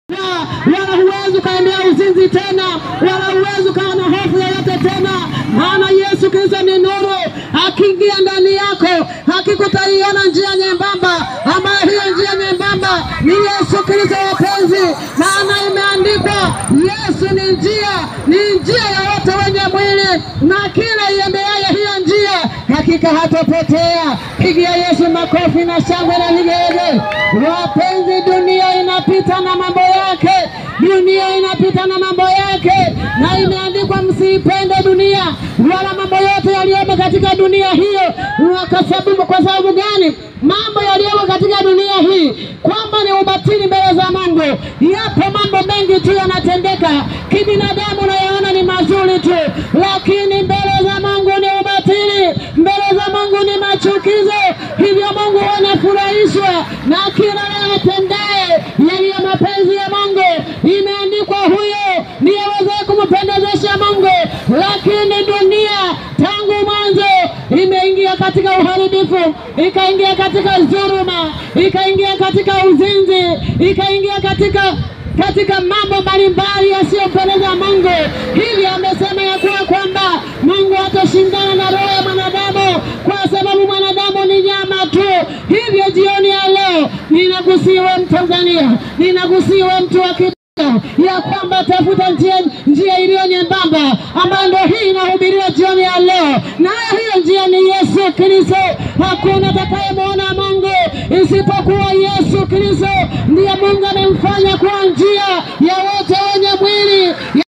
wala huwezi ukaendea uzinzi tena, wala huwezi ukawa na hofu yoyote tena, maana Yesu Kristo ni nuru. Akiingia ndani yako, hakika utaiona njia nyembamba, ambayo hiyo njia nyembamba ni Yesu Kristo. Wapenzi, maana imeandikwa, Yesu ni njia, ni njia ya wote wenye mwili, na kila iendeaye hiyo njia hakika hatapotea. Pigia Yesu makofi na shangwe na vigege. Wapenzi, dunia inapita na mambo yake, dunia inapita na mambo yake, na imeandikwa msiipende dunia wala mambo yote yaliyomo katika dunia hiyo. Kwa sababu kwa sababu gani? Mambo yaliyomo katika dunia hii kwamba ni ubatili mbele za Mungu. Yapo mambo mengi tu yanatendeka kibinadamu, unayoona ni mazuri tu, lakini mbele za Mungu ni ubatili, mbele za Mungu ni machukizo. Hivyo Mungu anafurahishwa na kila atendaye yaliyo mapenzi ya Mungu. Imeandikwa, huyo ndiye awezaye kumpendezesha Mungu. Lakini dunia tangu mwanzo imeingia katika uharibifu, ikaingia katika dhuluma, ikaingia katika uzinzi, ikaingia katika katika mambo mbalimbali yasiyompendeza Mungu. Hivyo amesema ya kuwa kwamba Mungu hatashindana na roho ya mwanadamu, kwa sababu mwanadamu ni nyama tu. Hivyo jioni ya leo ninakusiwe Mtanzania, ninakusiwe mtu wa ya kwamba tafuta njia, njia iliyo nyembamba ambayo ndio hii inahubiriwa jioni ya leo, nayo hiyo njia ni Yesu Kristo. Hakuna atakayemwona Mungu isipokuwa Yesu Kristo, ndiye Mungu amemfanya kuwa njia ya wote wenye mwili.